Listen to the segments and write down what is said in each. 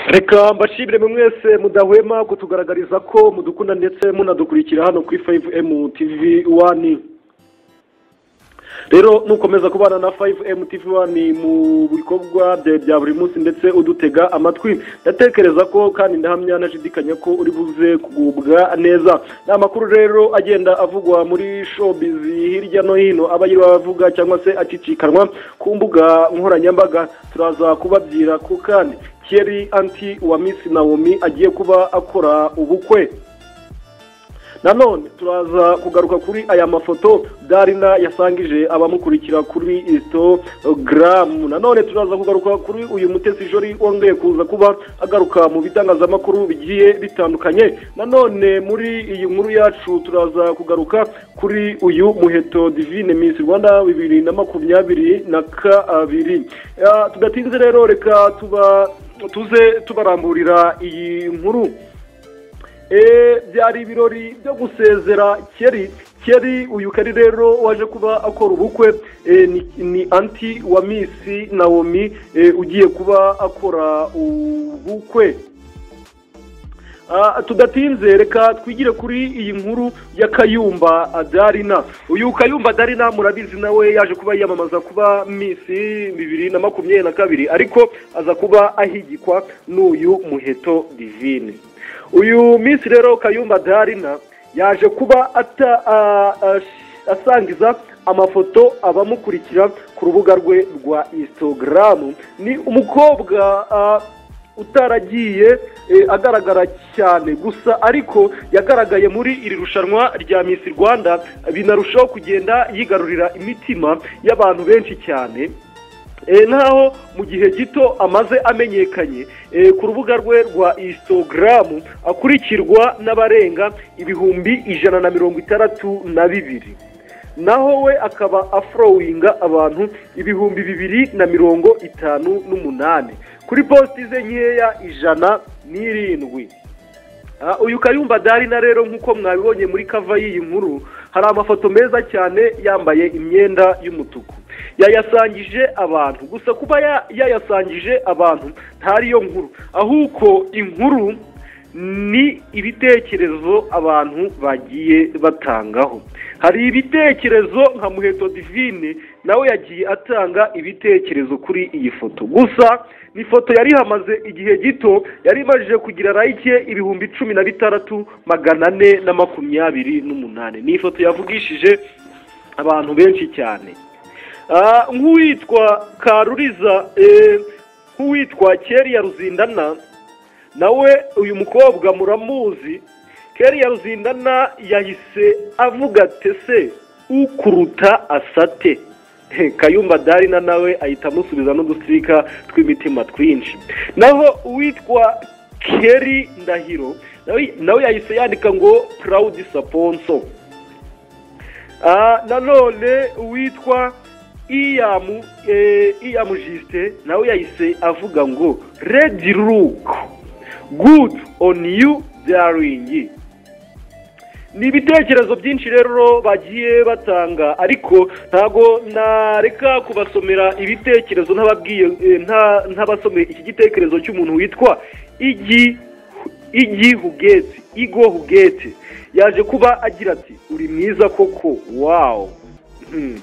reka mbashimire mwe mwese mudahwema kutugaragariza ko mudukunda ndetse munadukurikira hano kuri fayive emu tivi wani rero nukomeza kubana na fayive emu tivi wani mu bikorwa byawe bya buri munsi ndetse udutega amatwi ndatekereza ko kandi ndahamya nashidikanya ko uri buze kugubwa neza ni amakuru rero agenda avugwa muri shobizi hirya no hino aba yiriwe avuga cyangwa se acicikanwa ku mbuga nkoranyambaga turaza kubabyira ko kandi keri anti wa misi nawomi agiye kuba akora ubukwe nanone turaza kugaruka kuri aya mafoto darina yasangije abamukurikira kuri isitogaramu nanone turaza kugaruka kuri uyu mutesi jori wongeye kuza kuba agaruka mu bitangazamakuru bigiye bitandukanye nanone muri iyi nkuru yacu turaza kugaruka kuri uyu muheto divine misi rwanda bibiri na makumyabiri na kabiri Ah, tudatinze rero reka tuba tuze tubaramburira iyi nkuru Eh, byari ibirori byo gusezera keri keri uyu kari rero waje kuba akora ubukwe eh, ni, ni anti wa misi nawomi eh, ugiye kuba akora ubukwe Ah, tudatinze reka twigire kuri iyi nkuru ya kayumba adarina uyu kayumba adarina murabizi nawe yaje kuba yiyamamaza kuba misi bibiri na makumyabiri na kabiri ariko aza kuba ahigikwa n'uyu muheto divine uyu minsi rero kayumba darina yaje kuba ata- a- a- asangiza amafoto abamukurikira ku rubuga rwe rwa instagram ni umukobwa ah, utaragiye eh, agaragara cyane gusa ariko yagaragaye muri iri rushanwa rya miss rwanda binarushaho kugenda yigarurira imitima y'abantu benshi cyane Eh, nk'aho mu gihe gito amaze amenyekanye eh, ku rubuga rwe rwa instagram akurikirwa n'abarenga ibihumbi ijana na mirongo itandatu na bibiri naho we akaba afurowinga abantu ibihumbi bibiri na mirongo itanu n'umunani kuri positi ze nkeya ijana n'irindwi Ah, uyu kayumba darina rero nk'uko mwabibonye muri kava y'iyi nkuru hari amafoto meza cyane yambaye imyenda y'umutuku yayasangije abantu gusa kuba ya- yayasangije abantu ntari yo nkuru ahubwo inkuru ni ibitekerezo abantu bagiye batangaho hari ibitekerezo nka muheto divine nawe yagiye atanga ibitekerezo kuri iyi foto gusa ni ifoto yari hamaze igihe gito yari imajije kugira rayike ibihumbi cumi na bitandatu magana ane na makumyabiri n'umunani ni ifoto yavugishije abantu benshi cyane Ah, nk'uwitwa karuriza eh, nk'uwitwa keriya ruzindana nawe uyu mukobwa muramuzi keriya ruzindana yahise avuga ati se ukuruta asate He, kayumba darina nawe ahita amusubiza n'udusirika tw'imitima twinshi naho uwitwa keri ndahiro nawe- nawe yahise yandika ngo purawudi saponso Ah, nanone uwitwa iyamu eh, iyamu jisite nawe yahise avuga ngo redi ruku gudu oni yu daringi ni ibitekerezo byinshi rero bagiye batanga ariko ntago nareka kubasomera ibitekerezo ntababwiye eh, nta- ntabasomeye iki gitekerezo cy'umuntu witwa igi igi hugeti igo hugeti yaje kuba agira ati uri mwiza koko wawu Hmm.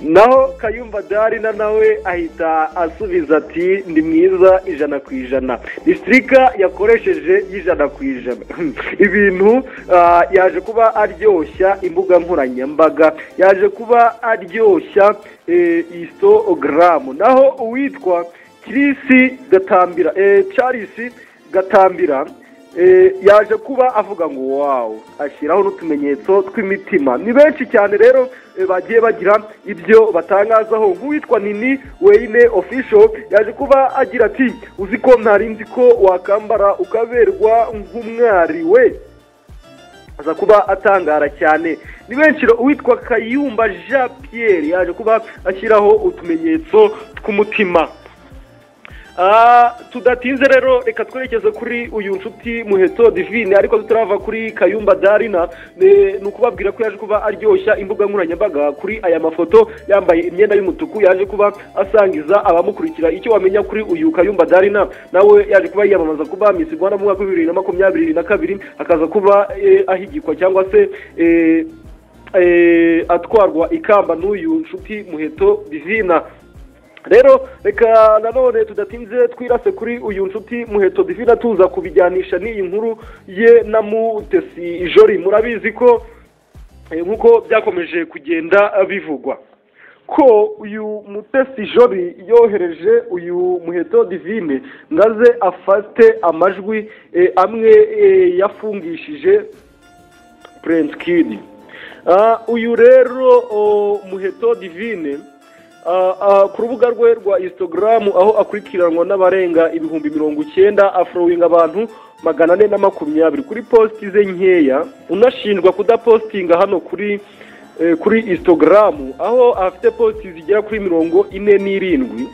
naho kayumba darina nawe ahita asubiza ati ndi mwiza ijana ku ijana disitirika yakoresheje y'ijana ku ijana Hmm. ibintu ah, yaje kuba aryoshya imbuga nkoranyambaga yaje kuba aryoshya eh, isitogaramu naho uwitwa kirisi gatambira eh, charisi gatambira eh, yaje kuba avuga ngo wawu ashyiraho n'utumenyetso tw'imitima ni benshi cyane rero eh, bagiye bagira ibyo batangazaho nk'uwitwa nini weine official yaje kuba agira ati uzi ko ntari nzi ko wakambara ukaberwa nk'umwari we aza kuba atangara cyane ni benshi ro- uwitwa kayumba jean pierre yaje kuba ashyiraho utumenyetso tw'umutima tudatinze rero reka twerekeze kuri uyu nshuti muheto divine ariko tutarava kuri kayumba darina ni ukubabwira ko yaje kuba aryoshya imbuga nkoranyambaga kuri aya mafoto yambaye imyenda y'umutuku yaje kuba asangiza abamukurikira icyo wamenya kuri uyu kayumba darina nawe yaje kuba yiyamamaza kuba misi rwanda mu mwaka w'ibihumbi bibiri na makumyabiri na kabiri akaza kuba eh, ahigikwa cyangwa se eh, eh, atwarwa ikamba n'uyu nshuti muheto divina rero reka nanone tudatinze twirase kuri uyu nshuti muheto divina tuza kubijyanisha n'iyi nkuru ye na mutesi jori murabizi ko eh, nk'uko byakomeje kugenda bivugwa ko uyu mutesi jori yohereje uyu muheto divine ngaze afate amajwi eh, amwe eh, yafungishije prince kid Ah, uyu rero oh, muheto divine Ah, ah, ku rubuga rwe rwa instagram aho akurikiranwa n'abarenga ibihumbi mirongo icyenda afurowinga abantu magana ane na makumyabiri kuri positi ze nkeya unashinjwa kudapositinga hano kuri eh, kuri instagram aho afite positi zigera kuri mirongo ine n'irindwi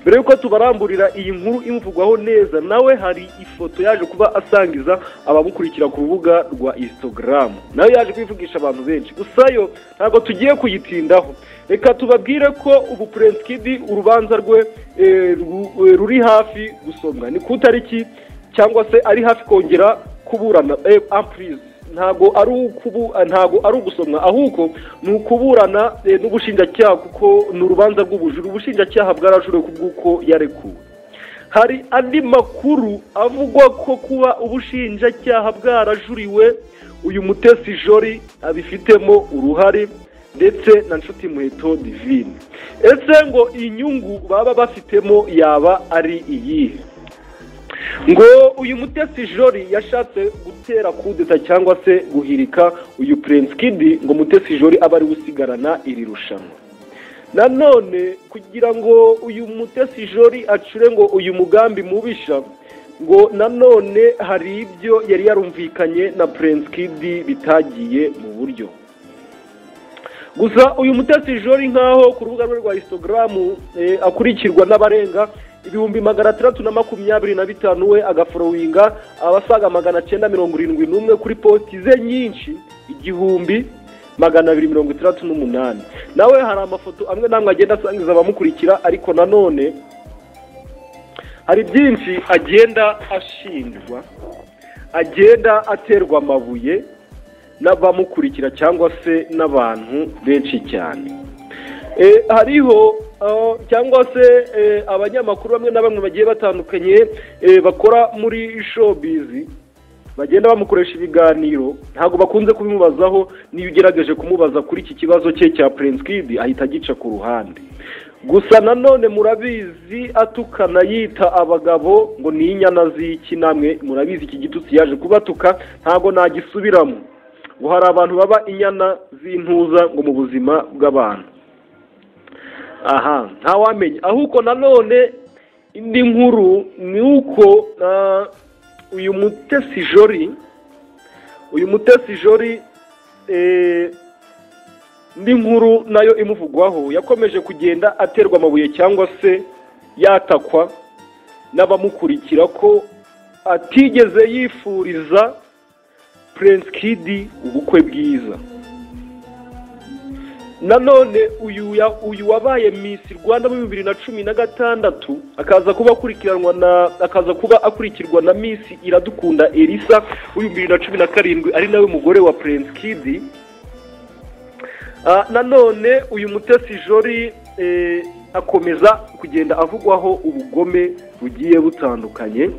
mbere y'uko tubaramburira iyi nkuru imuvugwaho neza nawe hari ifoto yaje kuba asangiza abamukurikira ku rubuga rwa instagram nayo yaje kwivugisha abantu benshi gusa yo ntabwo tugiye kuyitindaho reka tubabwire ko ubu prince kid urubanza rwe eh, ru- eh, ruri hafi gusomwa ni ku itariki cyangwa se ari hafi kongera kuburana eh, ampurize ntabwo ari ukubu ntabwo ari ugusomwa ahubwo ni ukuburana eh, n'ubushinjacyaha kuko ni urubanza rw'ubujura ubushinjacyaha bwarajuriwe ku bw'uko yarekuwe hari andi makuru avugwa ko kuba ubushinjacyaha bwarajuriwe uyu mutesi jori abifitemo uruhare ndetse na nshuti muheto divine ese ngo inyungu baba bafitemo yaba ari iyihe ngo uyu mutesi jori yashatse gutera kudeta cyangwa se guhirika uyu prince kid ngo mutesi jori abe ari gusigarana iri rushanwa nanone kugira ngo uyu mutesi jori acure ngo uyu mugambi mubisha ngo nanone hari ibyo yari yarumvikanye na prince kid bitagiye mu buryo gusa uyu mutesi jori nk'aho ku rubuga rwe rwa instagram eh, akurikirwa n'abarenga ibihumbi magana atandatu na makumyabiri na bitanu we agaforowinga abasaga magana cyenda mirongo irindwi n'umwe kuri positi ze nyinshi igihumbi magana abiri mirongo itandatu n'umunani nawe hari amafoto amwe n'amwe agenda asangiza abamukurikira ariko nanone hari byinshi agenda ashinjwa agenda aterwa amabuye n'abamukurikira cyangwa se n'abantu benshi cyane Eh, hariho ah, cyangwa se eh, abanyamakuru bamwe na bamwe bagiye batandukanye eh, bakora muri showbiz bagenda bamukoresha ibiganiro ntabwo bakunze kubimubazaho niyo ugerageje kumubaza kuri iki kibazo cye cya prince kid ahita agica ku ruhande gusa nanone murabizi atukana yita abagabo ngo ni inyana z'iki namwe murabizi iki gitutsi yaje kubatuka ntabwo nagisubiramo ngo hari abantu baba inyana z'intuza ngo mu buzima bw'abantu aha ntawamenya ahubwo nanone indi nkuru ni uko ah, uyu mutesi jori uyu mutesi jori eh, indi nkuru nayo imuvugwaho yakomeje kugenda aterwa amabuye cyangwa se yatakwa n'abamukurikira ko atigeze yifuriza prince kid ubukwe bwiza nanone uyu ya- uyu wabaye misi rwanda muri bibiri na cumi na gatandatu akaza kuba akurikiranwa na akaza kuba akurikirwa na misi iradukunda elisa w'ibihumbi bibiri na cumi na karindwi ari nawe mugore wa prince kid Ah, nanone uyu mutesi jori eh, akomeza kugenda avugwaho ubugome bugiye butandukanye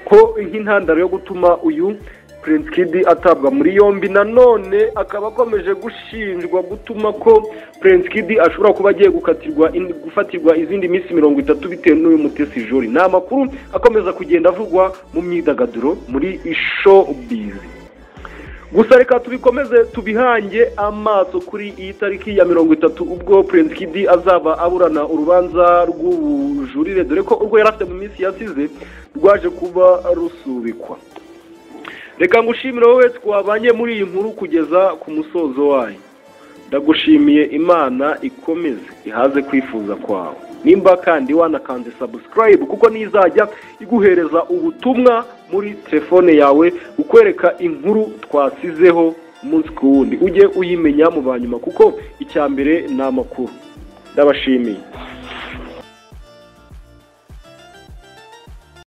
ko nk'intandaro yo gutuma uyu prince kid atabwa muri yombi nanone akaba akomeje gushinjwa gutuma ko prince kid ashobora kuba agiye gukatirwa in- gufatirwa izindi minsi mirongo itatu bitewe n'uyu mutesi jori ni amakuru akomeza kugenda avugwa mu myidagaduro muri showbiz gusa reka tubikomeze tubihange amaso kuri iyi tariki ya mirongo itatu ubwo prince kid azaba aburana urubanza rw'ubujurire dore ko urwo yari afite mu minsi yasize rwaje kuba rusubikwa reka ngushimire wowe twabanye muri iyi nkuru kugeza ku musozo wayo ndagushimiye imana ikomeze ihaze kwifuza kwawe nimba kandi wanakanze sabusikarayibu kuko nizajya iguhereza ubutumwa muri telefone yawe ukwereka inkuru twasizeho umunsi ku wundi ujye uyimenya mu banyuma kuko icya mbere ni amakuru ndabashimiye